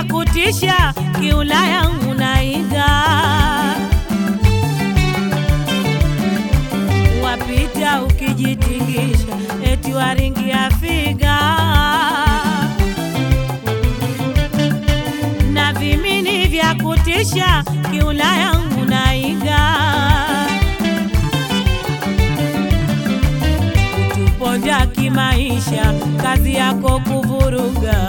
kutisha, kiulaya unaiga, wapita ukijitingisha, eti waringia figa na vimini vya kutisha, kiulaya unaiga kutuponda kimaisha, kazi yako kuvuruga.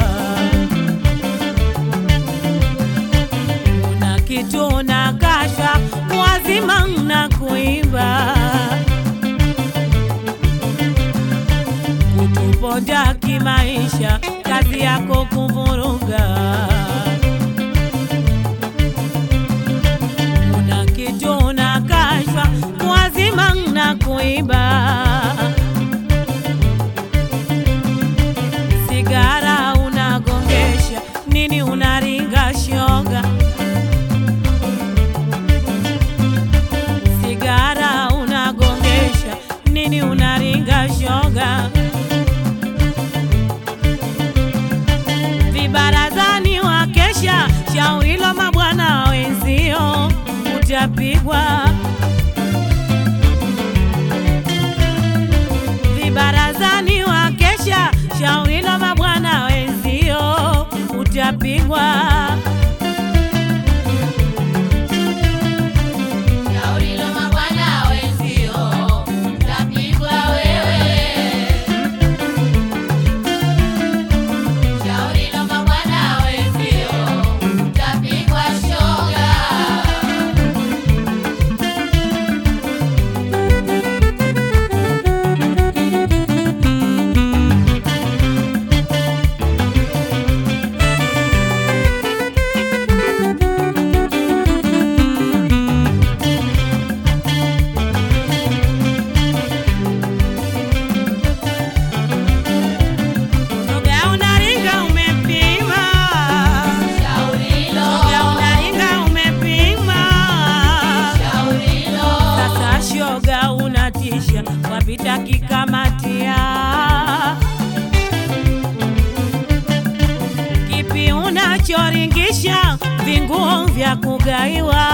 Una kitu na kashfa, wazima na kuimba. Kutuponda kimaisha, kazi yako kuvuruga. Una kitu na kashfa, wazima na kuimba. sigara unagongesha nini unaringa shoga sigara unagongesha nini unaringa shoga vibarazani wakesha shaurilo mabwana wenzio utapigwa vibarazani wakesha shauri la mabwana wenzio utapigwa Shauri la mabwana wenzio, utapigwa wewe. Shauri la mabwana wenzio, utapigwa shoga. Shoga unaringa umepima Shauri lo, Shoga unaringa umepima shauri lo, Sasa shoga unatisha wapita kikamatia kipi unachoringisha vinguo vya kugaiwa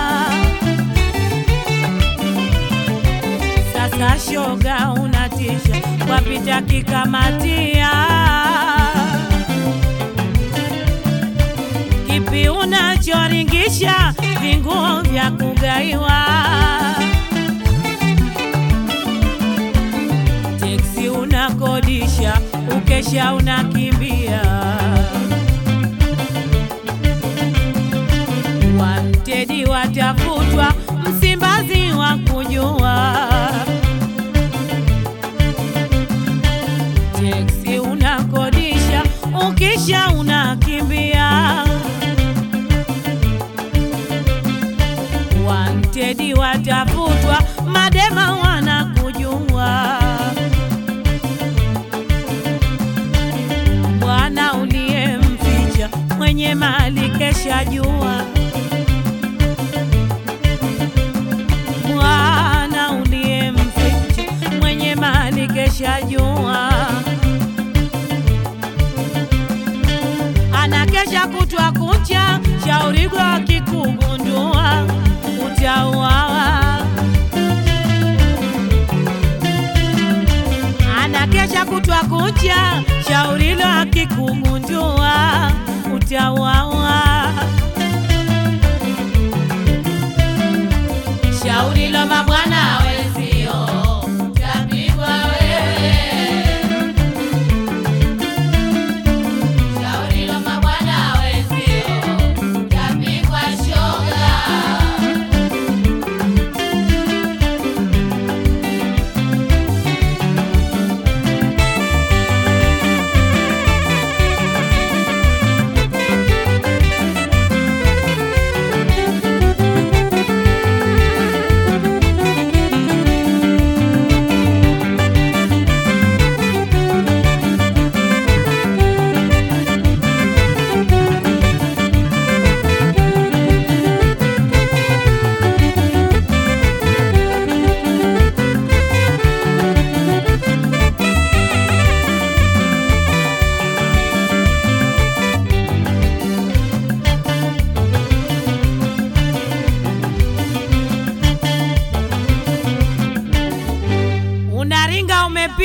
Sasa shoga unatisha wapita kikamatia kipi unachoringisha vinguo vya kugaiwa teksi unakodisha ukesha unakimbia wantedi watafutwa msimbazi wa kujua teksi unakodisha ukisha unakimbia wantedi watafutwa madema wanakujua bwana uliyemficha mwenye mali kesha jua bwana uliyemficha mwenye mali kesha jua anakesha kutwa kucha shaurigo akikugundua utauawa anakesha kutwa kucha shaurilo akikugundua utauawa shauri lo mabwana wenzio, utapigwa wewe. Shauri lo mabwana wenzio, utapigwa shoga.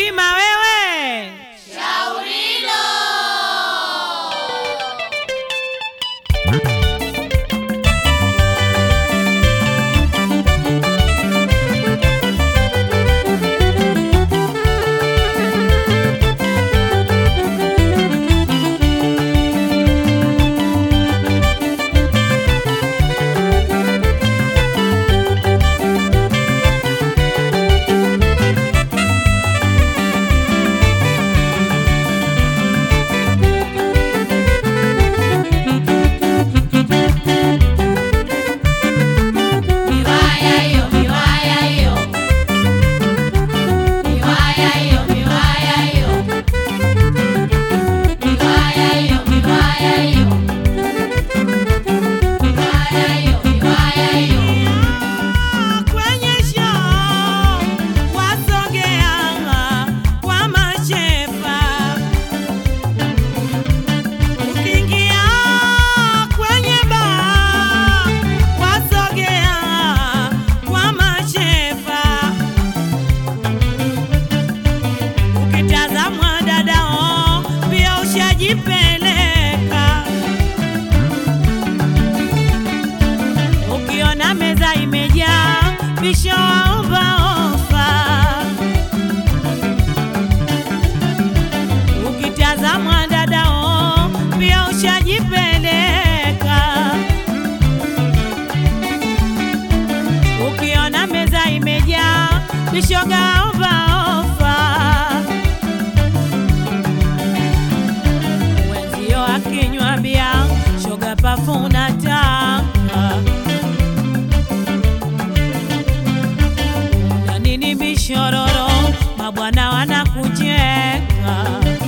heshima wewe. Shaurilo. Miwaya hiyo, miwaya hiyo. Miwaya hiyo, miwaya hiyo. Miwaya hiyo, miwaya hiyo. Miwaya hiyo, miwaya hiyo. Kwenye show wasogea kwa mashefa, ukiingia kwenye bar wasogea kwa mashefa, ukitazamwa dadao pia ushajipeleka Ukiona meza imejaa bisho waomba ofa. Ukitazamwa dadao pia ushajipeleka. Ukiona meza imejaa bishoga omba ofa. Wenzio akinywa bia shoga pafuna taka na nini bishororo, mabwana wanakucheka.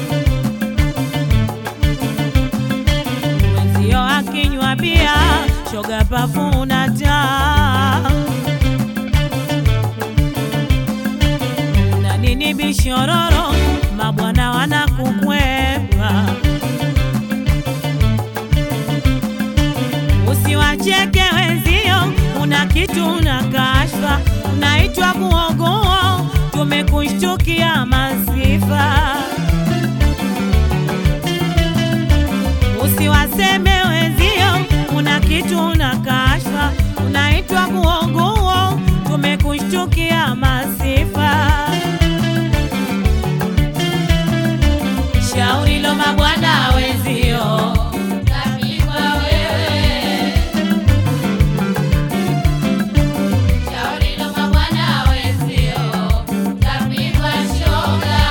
Wenzio akinywa bia, shoga pafuna taa. Na nini bishororo, mabwana wanakukwepa. Usiwacheke wenzio, una kitu na kashfa, unaitwa kuogoa, tumekushtukia masifa. Usiwaseme wenzio, una kitu na kashfa, unaitwa kuogoa, tumekushtukia masifa. Shauri lo mabwana wenzio Tapigwa wewe. Shaurilo mabwana wenzio. Tapigwa shoga.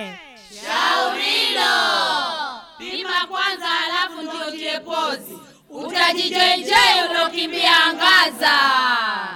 Shaurilo. Pima kwanza halafu ndio tie pozi. Utajijenjei ulokimbia angaza.